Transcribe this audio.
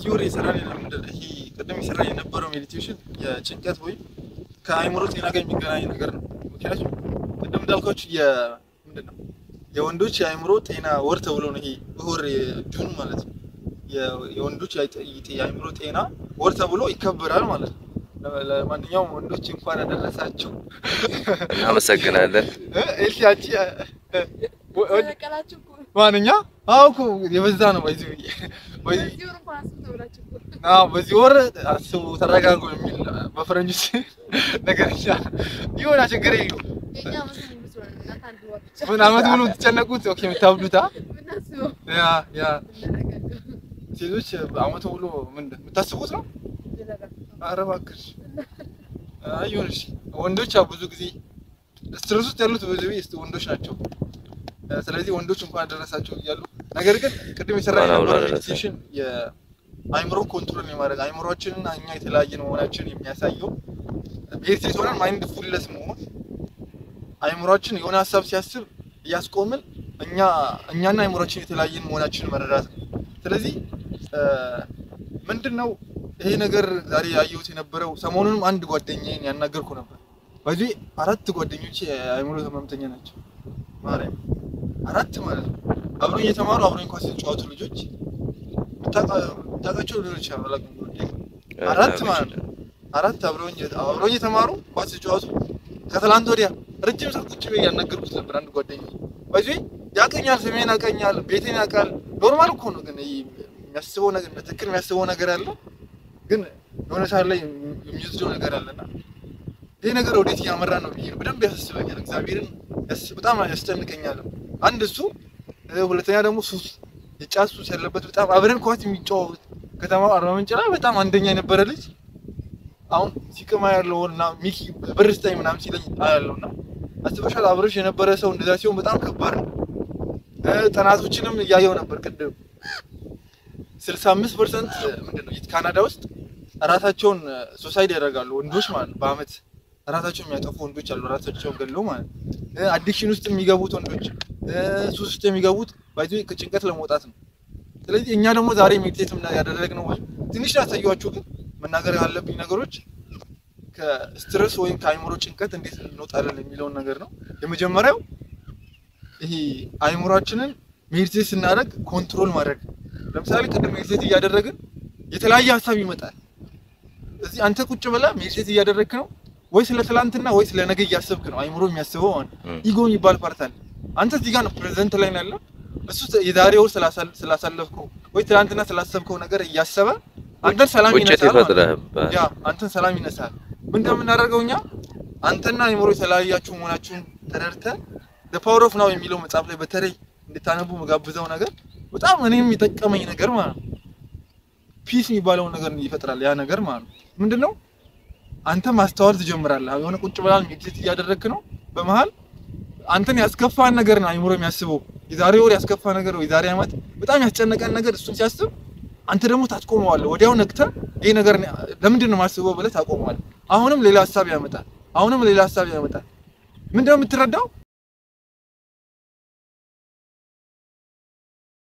በዚህ ወር የሰራን ምንድን ነው ይሄ ቅድም የሰራ የነበረው ሜዲቴሽን የጭንቀት ወይም ከአእምሮ ጤና ጋር የሚገናኝ ነገር ነው። ምክንያቱም ቅድም እንዳልኳችሁ ምንድን ነው የወንዶች የአእምሮ ጤና ወር ተብሎ ነው ይሄ ወር ጁን ማለት ነው የ- የወንዶች የአይጠ- የአእምሮ ጤና ወር ተብሎ ይከበራል ማለት ነው። ለ- ለማንኛውም ወንዶች እንኳን አደረሳችሁ። እናመሰግናለን። እ፣ ኤልሲ አንቺ እ፣ እ፣ ወ- ወ- ተቀላችሁ እኮ ማንኛ አዎ እኮ የበዛ ነው በዚህ ወይ በዚህ ወር እንኳን አስብ ተብላችሁ እኮ አዎ በዚህ ወር አስቡ ተረጋጉ የሚል በፈረንጆች ነገር ይሆና ችግር የለውም። የኛ መስሎኝ መስሎኝ እናት አንድ ወር ብቻ ምን አመት ሙሉ የምትጨነቁት ኦኬ የምታብዱታ ምናስበው ያ ያ እናደርጋለን ሴቶች አመት ሙሉ ምንድን የምታስቡት ነው። ይላል ኧረ እባክሽ አይ ይሁንሽ። ወንዶች ያው ብዙ ጊዜ ስትረስ ውስጥ ያሉት ብዙ ጊዜ ወንዶች ናቸው። ስለዚህ ወንዶች እንኳን አደረሳቸው እያሉ ነገር ግን ቅድም የሰራ እንኳን አብሮ የነበረው አደረሰን። ሜዲቴሽን የአይምሮ ኮንትሮል የማድረግ አይምሮችንና እኛ የተለያየን መሆናችንን የሚያሳየው ሜዲቴት ሆነን ማይንድ ፉልነስ መሆን አይምሮችን የሆነ ሀሳብ ሲያስብ እያስቆምን እኛ እኛና አይምሮችን የተለያየን መሆናችንን መረዳት ነው። ስለዚህ ምንድን ነው ይሄ ነገር ዛሬ ያየሁት የነበረው ሰሞኑንም አንድ ጓደኛዬን ያናገርኩ ነበር። በዚህ አራት ጓደኞቼ የአእምሮ ህመምተኛ ናቸው። ማርያም አራት ማለት ነው። አብሮኝ የተማሩ አብሮኝ ኳስ የተጫወቱ ልጆች የምታውቃቸው ሊሆን ይችላል አላውቅም። አራት ማለት ነው። አራት አብሮኝ አብሮኝ የተማሩ ኳስ የተጫወቱ ከትላንት ወዲያ ረጅም ሰዓት ቁጭ ብዬ ያናገርኩት ነበር። አንድ ጓደኛዬ በዚህ ያቀኛል፣ ስሜን ያቀኛል፣ ቤቴን ያውቃል። ኖርማል እኮ ነው ግን ይሄ የሚያስበው ነገር በትክክል የሚያስበው ነገር አለ ግን የሆነ ሰዓት ላይ የሚወስደው ነገር አለና ይሄ ነገር ወዴት እያመራ ነው ብዬ ነው በደንብ ያሳስበኛል። እግዚአብሔርን ያስ- በጣም ያስጨንቀኛል። አንድ እሱ እ፣ ሁለተኛ ደግሞ ሱስ የጫት ሱስ ያለበት በጣም አብረን ኳስ የሚጫወት ከተማው አርባ ምንጭ ላይ በጣም አንደኛ የነበረ ልጅ አሁን ሲቅማ ያለው እና ሚኪ ብር ስጠኝ ምናምን ሲለኝ አያለው እና አስበሻል። አብረሽ የነበረ ሰው እንደዛ ሲሆን በጣም ከባድ ነው። እ፣ ጥናቶችንም እያየው ነበር ቅድም ስልሳ አምስት ፐርሰንት ምንድን ነው ካናዳ ውስጥ ራሳቸውን ሶሳይድ ያደርጋሉ ወንዶች ማለት ነው። በአመት ራሳቸውን የሚያጠፉ ወንዶች አሉ፣ ራሳቸውን ገለው ማለት ነው። አዲክሽን ውስጥ የሚገቡት ወንዶች እ፣ ሱስ ውስጥ የሚገቡት ባይዞ ከጭንቀት ለመውጣት ነው። ስለዚህ እኛ ደግሞ ዛሬ ሜዲቴት ያደረግነው ወይም ትንሽ ያሳየኋችሁ ግን መናገር ያለብኝ ነገሮች ከስትረስ ወይም ከአይምሮ ጭንቀት እንዴት እንወጣለን የሚለውን ነገር ነው። የመጀመሪያው ይሄ አይምሯችንን ሜዲቴት ስናደርግ ኮንትሮል ማድረግ ለምሳሌ ቅድም ሜዲቴት እያደረግን የተለያየ ሀሳብ ይመጣል። እዚህ አንተ ቁጭ ብለህ ሜዲቴት እያደረግክ ነው ወይ ስለ ትላንትና ወይ ስለ ነገ እያሰብክ ነው። አይምሮ የሚያስበው ማለት ነው። ም። ኢጎ የሚባል ፓርት አለ። አንተ እዚህ ጋር ነው ፕሬዘንት ላይ ነው ያለው። እሱ የዛሬ ወር ስላሳል- ስላሳለፍከው ወይ ትላንትና ስላሰብከው ነገር እያሰበ አንተን ሰላም ቁጭት ይነሳል ማለት ነው። ይፈጥረህብሃል። ያ አንተን ሰላም ይነሳል። ምን እንደምናደርገው እኛ አንተና አይምሮ የተለያያችሁ መሆናችሁን ተረድተህ the power of now የሚለው መጽሐፍ ላይ በተለይ እንድታነቡ መጋብዘው ነገር በጣም እኔም የጠቀመኝ ነገር ማለት ነው። ፒስ የሚባለውን ነገር ይፈጥራል ያ ነገር ማለት ነው። ምንድነው አንተ ማስተዋል ትጀምራለህ። የሆነ ቁጭ ብላል ሜዲቴት እያደረግክ ነው። በመሀል አንተን ያስከፋን ነገር ነው አይምሮ የሚያስበው። የዛሬ ወር ያስከፋ ነገር ወይ የዛሬ ዓመት በጣም ያስጨነቀን ነገር እሱን ሲያስብ አንተ ደግሞ ታስቆመዋለህ። ወዲያው ነቅተህ ይሄ ነገር እኔ ለምንድን ነው የማስበው ብለህ ታቆመዋለህ። አሁንም ሌላ ሀሳብ ያመጣል። አሁንም ሌላ ሀሳብ ያመጣል። ምንድነው የምትረዳው?